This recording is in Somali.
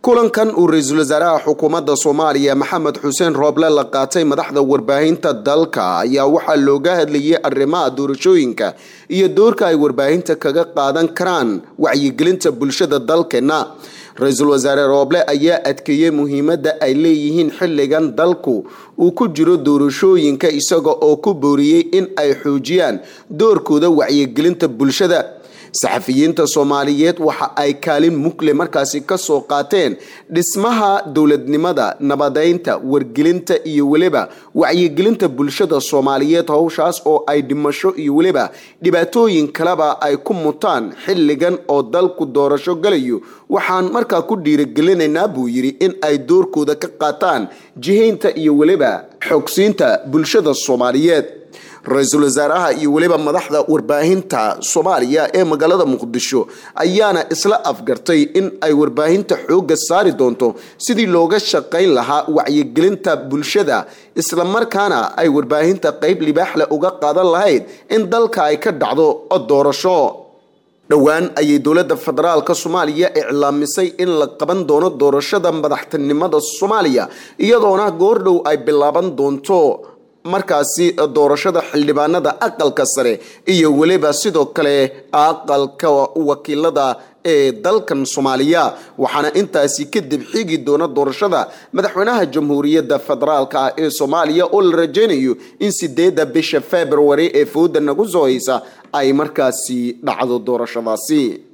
kulankan uu ra-iisul wasaaraha xukuumadda soomaaliya maxamed xuseen rooble la qaatay madaxda warbaahinta dalka ayaa waxaa looga hadlayay arrimaha doorashooyinka iyo doorka ay warbaahinta kaga qaadan karaan wacyigelinta bulshada dalkeena ra-iisul wasaare rooble ayaa adkeeyey muhiimadda ay leeyihiin xilligan dalku uu ku jiro doorashooyinka isaga oo ku booriyey in ay xoojiyaan doorkooda wacyigelinta bulshada saxafiyiinta soomaaliyeed waxa ay kaalin mugle markaasi kasoo qaateen dhismaha dowladnimada nabadeynta wargelinta iyo weliba wacyigelinta bulshada soomaaliyeed howshaas oo ay dhimasho iyo weliba dhibaatooyin kaleba ay ku mutaan xilligan oo dalku doorasho galayo waxaan markaa ku dhiirigelinaynaa buu yidhi in ay doorkooda ka qaataan jihaynta iyo weliba xogsiinta bulshada soomaaliyeed ra-iisul wasaaraha iyo weliba madaxda warbaahinta soomaaliya ee magaalada muqdisho ayaana isla afgartay in ay warbaahinta xoogga saari doonto sidii looga shaqayn lahaa wacyigelinta bulshada islamarkaana ay warbaahinta qeyb libaaxle uga qaadan lahayd in dalka ay ka dhacdo doorasho dhowaan ayay dowladda federaalka soomaaliya iclaamisay in la qaban doono doorashada madaxtinimada soomaaliya iyadoona goordhow ay bilaaban doonto markaasi doorashada xildhibaanada aqalka sare iyo weliba sidoo kale aqalka wakiilada ee dalkan soomaaliya waxaana intaasi kadib xigi doona doorashada madaxweynaha jamhuuriyadda federaalk ah ee soomaaliya oo la rajaynayo in sideedda bisha february ee fooda nagu soo haysa ay markaasi dhacdo doorashadaasi